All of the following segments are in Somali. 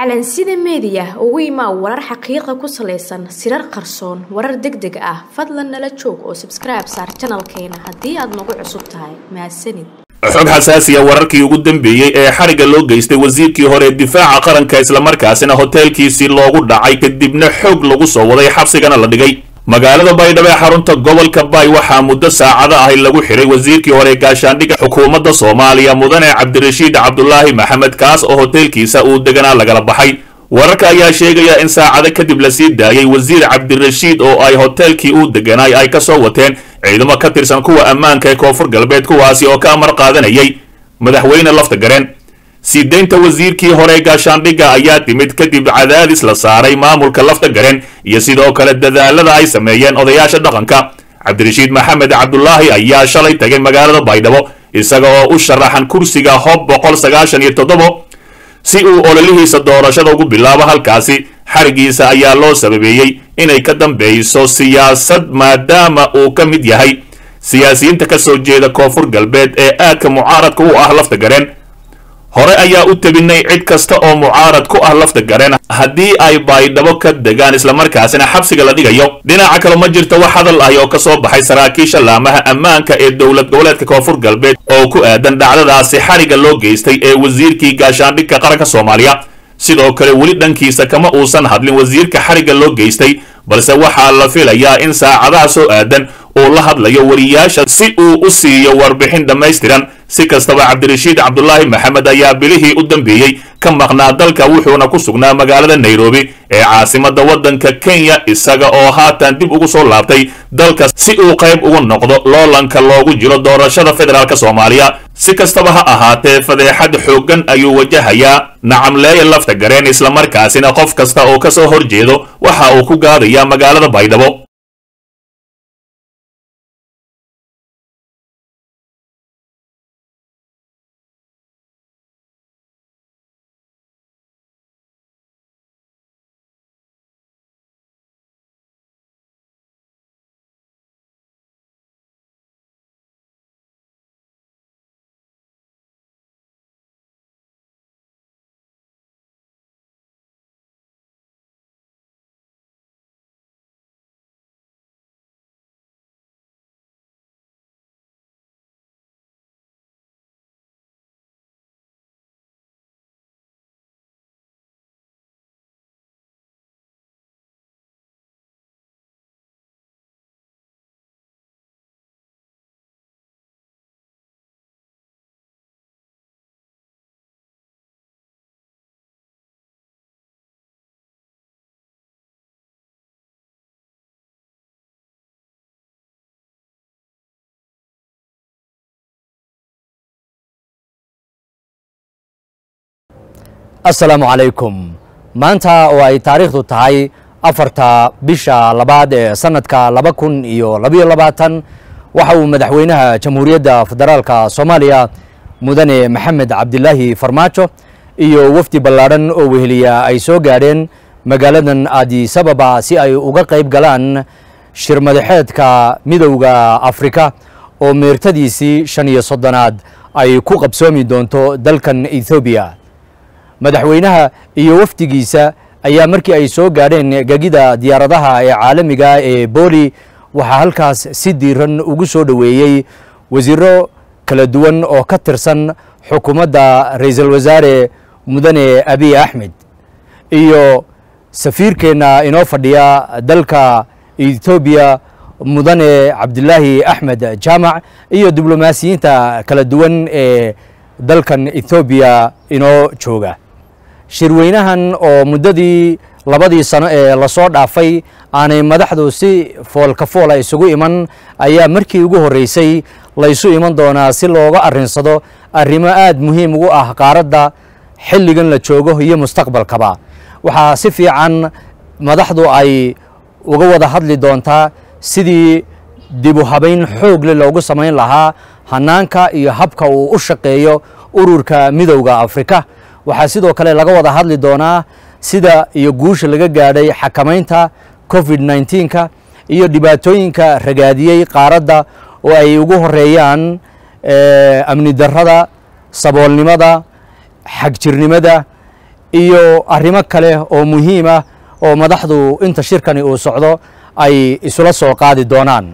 calansida meediya ugu imaa warar xaqiiqa ku salaysan sirar qarsoon warar deg deg ah fadlan nala joog oo sabskribe saar janalkeena haddii aad nagu cusub tahay mahadsanid xog xasaasiya wararkii ugu dambeeyey ee xarigga loo geystay wasiirkii hore difaaca qaranka islamarkaasina hoteelkiisii loogu dhacay kadibna xoog lagu soo waday xabsigana la dhigay magaalada baydhabo ee xarunta gobolka baay waxaa muddo saacado ahi lagu xiray wasiirkii hore gaashaandhigga xukuumadda soomaaliya mudane cabdirashiid cabdulaahi maxamed kaas oo hoteelkiisa uu deganaa lagala baxay wararka ayaa sheegaya in saacado kadib lasii daayay wasiir cabdirashiid oo ay hoteelkii uu deganaay ay kasoo wateen ciidamo ka tirsan kuwa ammaanka ee koonfur galbeed kuwaasi oo ka amar qaadanayay madaxweyne lafta gareen sii daynta wasiirkii hore gaashaandhigga ayaa timid kadib cadaadis la saaray maamulka lafta gareen iyo sidoo kale dadaalada ay sameeyeen odayaasha dhaqanka cabdirashiid maxamed cabdulaahi ayaa shalay tagay magaalada baydhabo isaga oo u sharaxan kursiga hob boqol sagaashan iyo toddobo si uu ololihiisa doorashada ugu bilaabo halkaasi xarigiisa ayaa loo sababeeyey inay ka dambeyso siyaasad maadaama uu ka mid yahay siyaasiyiinta ka soo jeeda koonfur galbeed ee aadka mucaaradka u ah lafta gareen hore ayaa u tebinay cid kasta oo mucaarad ku ah lafta gareen haddii ay baydhabo ka degaan islamarkaasina xabsiga la dhigayo dhinaca kale ma jirto wax hadal ahi oo kasoo baxay saraakiisha laamaha ammaanka ee dowlad goboleedka koonfur galbeed oo ku aadan dhacdadaasi xarigga loo geystay ee wasiirkii gaashaandhigka qaranka soomaaliya sidoo kale weli dhankiisa kama uusan hadlin wasiirka xarigga loo geystay balse waxaa la filayaa in saacadaha soo aadan uu la hadlayo wariyaasha si uu u siiyo warbixin dhammaystiran si kastaba cabdirashiid cabdulaahi maxamed ayaa bilihii u dambeeyey ka maqnaa dalka wuxuuna ku sugnaa magaalada nairobi ee caasimada waddanka kenya isaga oo haatan dib ugu soo laabtay dalka si uu qayb ugu noqdo loolanka loogu jiro doorashada federaalk soomaaliya si kastaba ha ahaatee fadeexad xooggan ayuu wajahayaa nacamleeya lafta gareen islamarkaasina qof kasta oo kasoo horjeedo waxa uu ku gaadayaa magaalada baydhabo assalaamu calaykum maanta oo ay taariikhdu tahay afarta bisha labaad ee sanadka laba kun iyo labayo labaatan waxa uu madaxweynaha jamhuuriyadda federaalka soomaaliya mudane maxamed cabdilaahi farmaajo iyo wafdi ballaadhan oo weheliya ay soo gaadheen magaaladan adisababa si ay uga qayb galaan shir madaxeedka midowda afrika oo meertadiisii shan iyo soddonaad ay ku qabsoomi doonto dalkan ethoobiya madaxweynaha iyo wafdigiisa ayaa markii ay soo gaadheen gegida diyaaradaha ee caalamiga ee booli waxaa halkaas si diiran ugu soo dhoweeyey wasiiro kala duwan oo ka tirsan xukuumadda ra-iisul wasaare mudane abiy axmed iyo safiirkeenna inoo fadhiya dalka ethoobiya mudane cabdilaahi axmed jaamac iyo diblomaasiyiinta kala duwan ee dalkan ethoobiya inoo jooga shirweynahan oo muddadii labadii sano ee lasoo dhaafay aanay madaxdu si foolka foola isugu iman ayaa markii ugu horreysay laysu iman doonaa si looga arrinsado arrimo aad muhiim ugu ah qaaradda xilligan la joogo iyo mustaqbalkaba waxaa si fiican madaxdu ay uga wada hadli doontaa sidii dibu habayn xoogle loogu samayn lahaa hanaanka iyo habka uu u shaqeeyo ururka midowda afrika waxaa sidoo kale laga wada hadli doonaa sida iyo guusha laga gaadhay xakamaynta covid nneteen-ka iyo dhibaatooyinka ragaadiyey qaaradda oo ay ugu horeeyaan amni darrada saboolnimada xagjirnimada iyo arrimo kale oo muhiim ah oo madaxdu inta shirkani uu socdo ay isula soo qaadi doonaan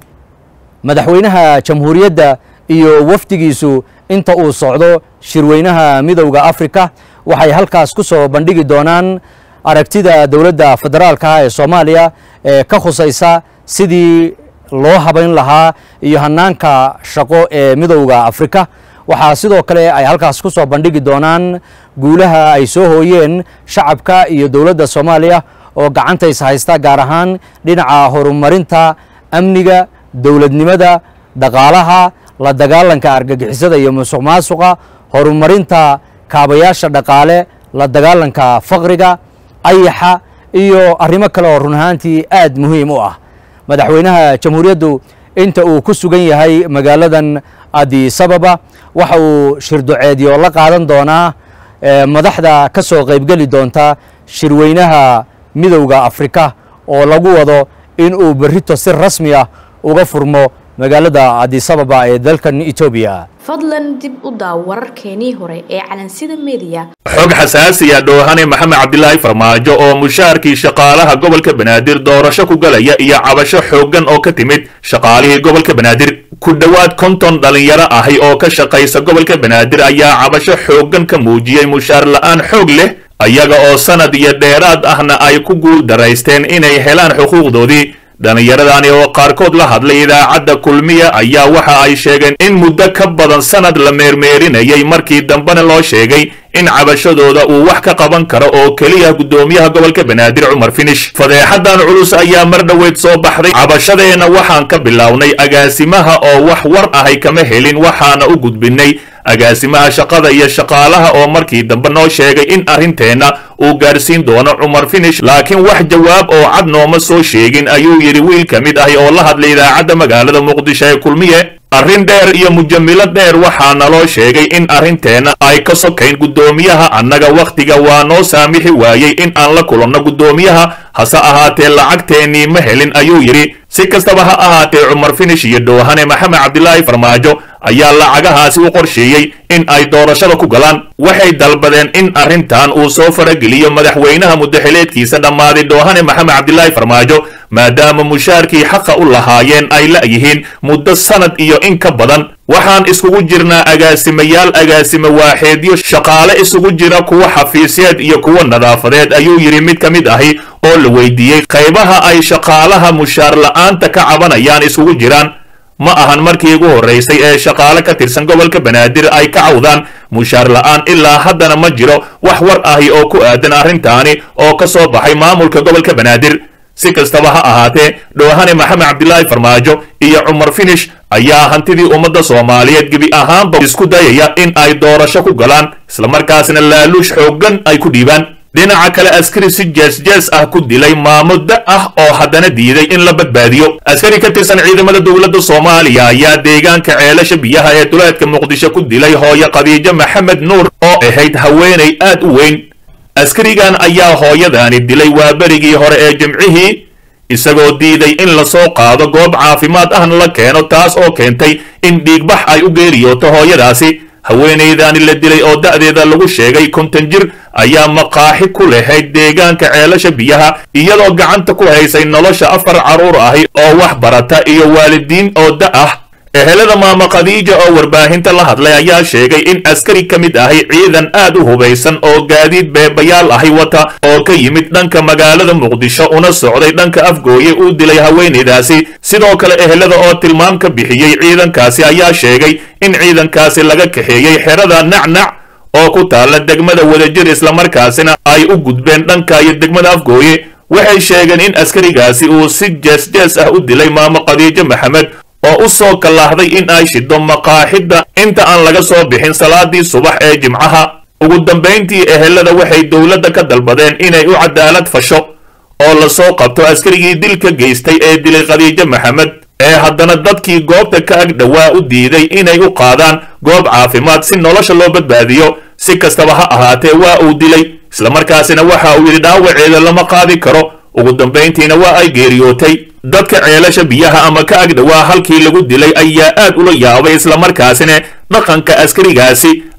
madaxweynaha jamhuuriyadda iyo wafdigiisu inta uu socdo shirweynaha midowda afrika waxay halkaas ku soo bandhigi doonaan aragtida dowladda federaalka ah ee soomaaliya ee ka khusaysa sidii loo habayn lahaa iyo hanaanka shaqo ee midowda afrika waxaa sidoo kale ay halkaas ku soo bandhigi doonaan guulaha ay soo hooyeen shacabka iyo dowladda soomaaliya oo gacantays haysta gaar ahaan dhinaca horumarinta amniga dowladnimada dhaqaalaha la dagaalanka argagixisada iyo musuq maasuqa horumarinta kaabayaasha dhaqaale la dagaalanka faqriga ayaxa iyo arrimo kale oo run ahaantii aad muhiim u ah madaxweynaha jamhuuriyaddu inta uu ku sugan yahay magaaladan adisababa waxa uu shirduceedyo la qaadan doonaa madaxda ka soo qaybgeli doonta shirweynaha midowda afrika oo lagu wado in uu berrito si rasmi ah uga furmo magaalada adisababa ee dalkan etoobiya fadlan dib u daaw wararkeenii hore ee calansida mediya xog xasaasiya dhoohane maxamed cabdilaahi farmaajo oo mushaharkii shaqaalaha gobolka banaadir doorasho ku galaya iyo cabasho xooggan oo ka timid shaqaalihii gobolka banaadir ku dhowaad konton dhallinyaro ahi oo ka shaqaysa gobolka banaadir ayaa cabasho xooggan ka muujiyey mushaar la'aan xoog leh ayaga oo sanad iyo dheeraad ahna ay ku guul daraysteen inay helaan xuquuqdoodii dhallinyaradani oo qaarkood la hadlay idaacadda kulmiya ayaa waxa ay sheegeen in muddo ka badan sanad la meermeerinayay markii dambena loo sheegay in cabashadooda uu wax ka qaban karo oo keliya guddoomiyaha gobolka banaadir cumar finish fadeexadan culus ayaa mar dhoweyd soo baxday cabashadeenna waxaan ka bilownay agaasimaha oo wax war ahay kama helin waxaana u gudbinay agaasimaha shaqada iyo shaqaalaha oo markii dambe noo sheegay in arrinteenna uu gaarsiin doono cumar finish laakiin wax jawaab oo cad nooma soo sheegin ayuu yidhi wiil ka mid ahi oo la hadlay idaacadda magaalada muqdisho ee kulmiye arrin dheer iyo mujamilo dheer waxaa naloo sheegay in arrinteenna ay ka sokayn guddoomiyaha annaga wakhtiga waa noo saamixi waayey in aan la kulanno guddoomiyaha hase ahaatee lacagteennii ma helin ayuu yidhi si kastaba ha ahaatee cumar finish iyo dhoohane maxamed cabdilaahi farmaajo ayaa lacagahaasi u qorsheeyey in ay doorashada ku galaan waxay dalbadeen in arrintan uu soo farageliyo madaxweynaha muddaxileedkiisa dhammaaday dhoohane maxamed cabdilaahi farmaajo maadaama mushaarkii xaqa u lahaayeen ay la'yihiin muddo sanad iyo in ka badan waxaan iskugu jirnaa agaasimayaal agaasime waaxeedyo shaqaale isugu jira kuwa xafiisyeed iyo kuwa nadaafadeed ayuu yidhi mid ka mid ahi oo la weydiiyey qaybaha ay shaqaalaha mushaar la'aanta ka cabanayaan isugu jiraan ma ahan markii ugu horraysay ee shaqaale ka tirsan gobolka banaadir ay ka cawdaan mushaar la'aan ilaa haddana ma jiro wax war ahi oo ku aadan arrintaani oo ka soo baxay maamulka gobolka banaadir si kastaba ha ahaatee dhoohane maxamed cabdilaahi farmaajo iyo cumar finish ayaa hantidii ummadda soomaaliyeed gebi ahaanba isku dayaya in ay doorasho ku galaan islamarkaasna laaluush xooggan ay ku dhiibaan dhinaca kale askari si jees-jees ah ku dilay maamuddo ah oo haddana diiday in la badbaadiyo askari ka tirsan ciidamada dowladda soomaaliya ayaa deegaanka ceelasha biyaha ee duleedka muqdisho ku dilay hooyo khadiijo maxamed nuur oo ahayd haweenay aad u weyn askarigan ayaa hooyadaani dilay waa berigii hore ee jimcihii isagoo diiday in lasoo qaado goob caafimaad ahna la keeno taas oo keentay in dhiigbax ay u geeriyooto hooyadaasi haweenaydaani la dilay oo da'deeda lagu sheegay konton jir ayaa maqaaxi ku lahayd deegaanka ceelasha biyaha iyadoo gacanta ku haysay nolosha afar carruur ahi oo wax barata iyo waalidiin oo da ah ehelada maama khadiija oo warbaahinta la hadlay ayaa sheegay in askari ka mid ahi ciidan aad u hubaysan oo gaadiid beebayaal ahi wata oo ka yimid dhanka magaalada muqdisho una socday dhanka afgooye uu dilay haweenaydaasi sidoo kale ehelada oo tilmaam ka bixiyey ciidankaasi ayaa sheegay in ciidankaasi laga kaxeeyey xerada nacnac oo ku taalla degmada wadajir islamarkaasina ay u gudbeen dhanka iyo degmada afgooye waxay sheegeen in askarigaasi uu si jees-jees ah u dilay maamo khadiijo maxamed oo u soo kallaahday in ay shido maqaaxidda inta aan laga soo bixin salaadii subax ee jimcaha ugu dambayntii ehelada waxay dowladda ka dalbadeen inay u cadaalad fasho oo lasoo qabto askarigii dilka geystay ee dilay khadiijo maxamed ee haddana dadkii goobta ka ag dhowaa u diiday inay u qaadaan goob caafimaad si nolosha loo badbaadiyo si kastaba ha ahaatee waa uu dilay islamarkaasina waxa uu yidhi dhaawaceeda lama qaadi karo ugu dambayntiina waa ay geeriyootay dadka ceelasha biyaha ama ka ag dhowaa halkii lagu dilay ayaa aad ula yaabay islamarkaasina dhaqanka askarigaasi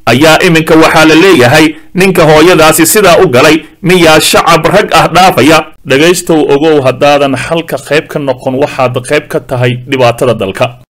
ayaa iminka waxaa la leeyahay ninka hooyadaasi sidaa u galay miyaa shacab rag ah dhaafaya dhegaystow ogow haddaadan xalka qayb ka noqon waxaad qayb ka tahay dhibaatada dalka